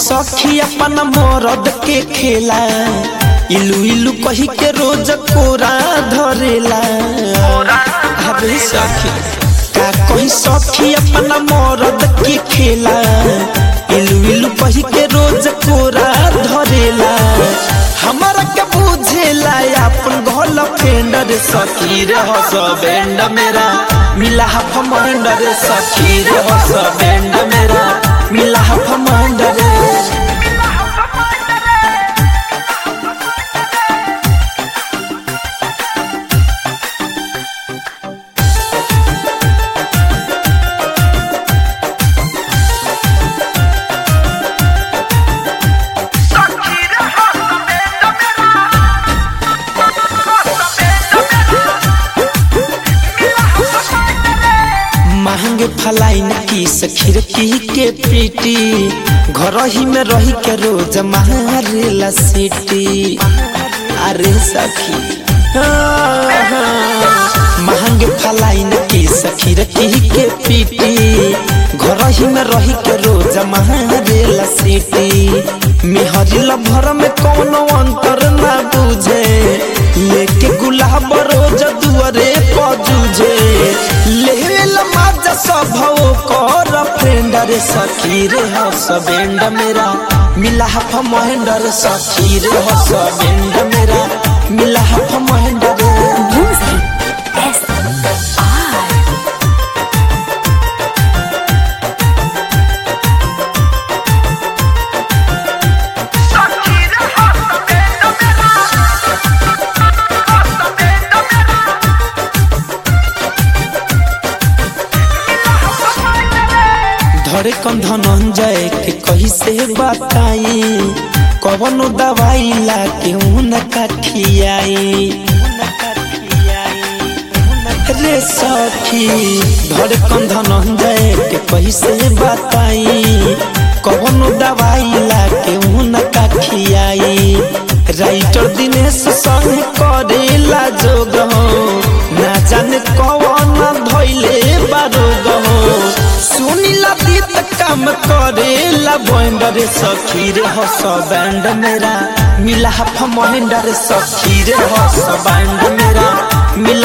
सखी अपन मरद के खेला इलू इलू कही के रोज कोरा धरेला अबे सखी का कही सखी अपन मरद के खेला इलू इलू कही के रोज कोरा धरेला हमारा के बुझेला अपन घोल फेंडर सखी रे हस बैंड मेरा मिला हफ मंडर सखी रे हस बैंड मेरा मिला हफ मंडर महंगे फलाइन की सखीर की के पीटी घर ही में रही के रोज मारेला सीटी अरे सखी महंगे फलाइन की सखीर की के पीटी घर ही में रही के रोज मारेला सीटी मेहरी भर में कोनो अंतर ना बुझे लेके गुलाब रोज दुआरे पजूझे लेवेला माजा स्वभाव कर फ्रेंड रे सखी रे हस बेंड मेरा मिला हफ महेंडर सखी रे हस बेंड मेरा मिला हफ महेंडर Music S R धरे कन धनंजय के कही से बताई कवनो दवाई ला के उन कठियाई रे सखी धरे कन धनंजय के कही से बताई कवनो दवाई ला के उन कठियाई राइटर दिनेश संग करेला जोग हो ना जाने कवन धैले बारोग हो सुनीला दीत काम करेला बैंडर सखी रे हस बैंड मेरा मिला हफ महेंडर सखी रे हस बैंड मेरा मिला